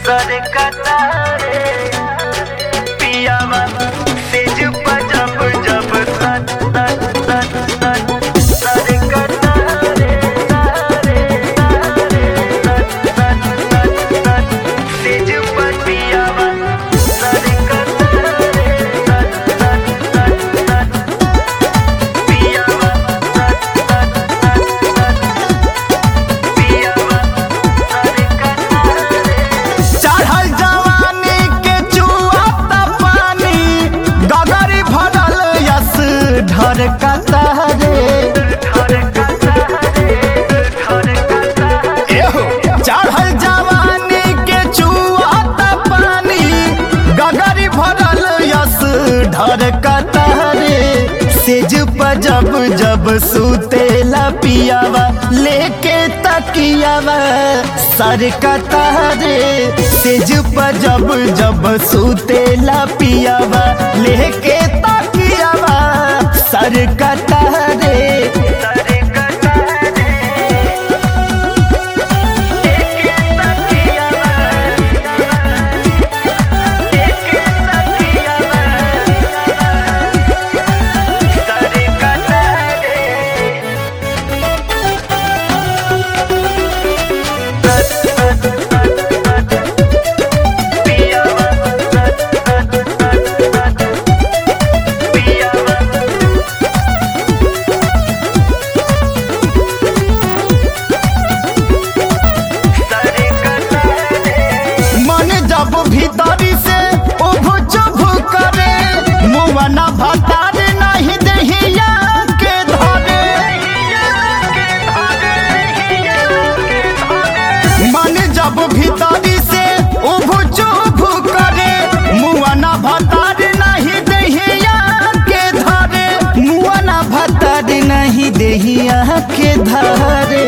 सर कतारे पियावा तेज जब जब सत सत सत सत सर कतारे तारे तारे सत सत सत सत तेज पियावा सर कतारे सत सत सत सत पियावा सत सत सत सत पियावा सर कतारे चढ़ल जवानी के चुआता पानी गगरी भरल यस ढर कतारे एहो चढ़ल जवानी के चुआता पानी गगरी भरल यस ढर कतारे सेज पर जब जब सुतेला पियावा लेके तकियावा सर कतारे सेज पर जब जब सुतेला पियावा लेके तकियावा सर कतारे मन जब भीतरी से उभ चुभ करे मुआ ना भतार नहीं दहिया के धरे मन जब भीतरी से उभ चुभ करे मुआ ना भतार नहीं दहिया के धरे मुआ ना भतार नहीं दहिया के धरे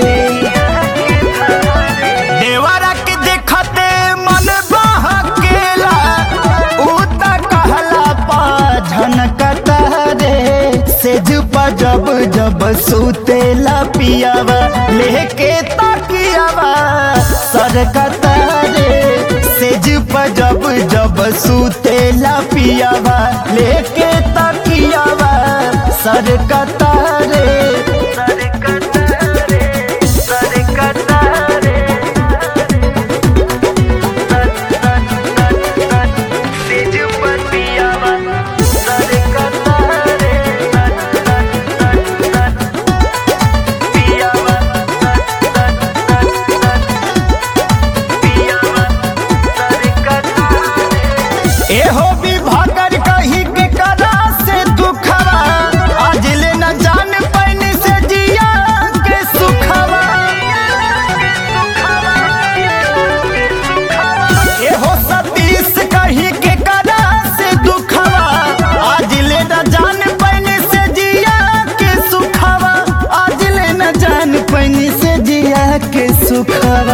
देवरा के देखते मन बहकेला ऊ त कहला पा झनकता रे सेज पर जब जब सुतेला पियावा लेके तकियावा सरकता रे सेज पर जब जब सुतेला पियावा लेके तकियावा सरकता रे एहो विभागर कही के करा से दुखवा आज ले न जान पैनी से जिया के सुखवा एहो सतीश कही के करा से दुखवा आज ले न जान पैनी से जिया के सुखवा आज ले न जान पैनी से जिया के सुखवा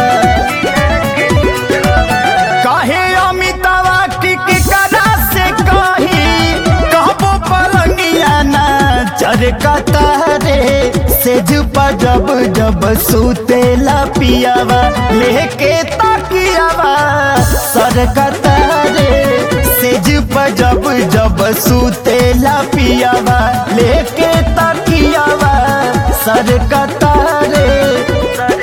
काहे अमितावा की की करा से कही कहबो पलंगिया ना चरकता रे सेज पर जब जब सुतेला पियावा लेके तकियावा सरकता रे सेज पर जब जब सुतेला पियावा लेके तकियावा सरकता रे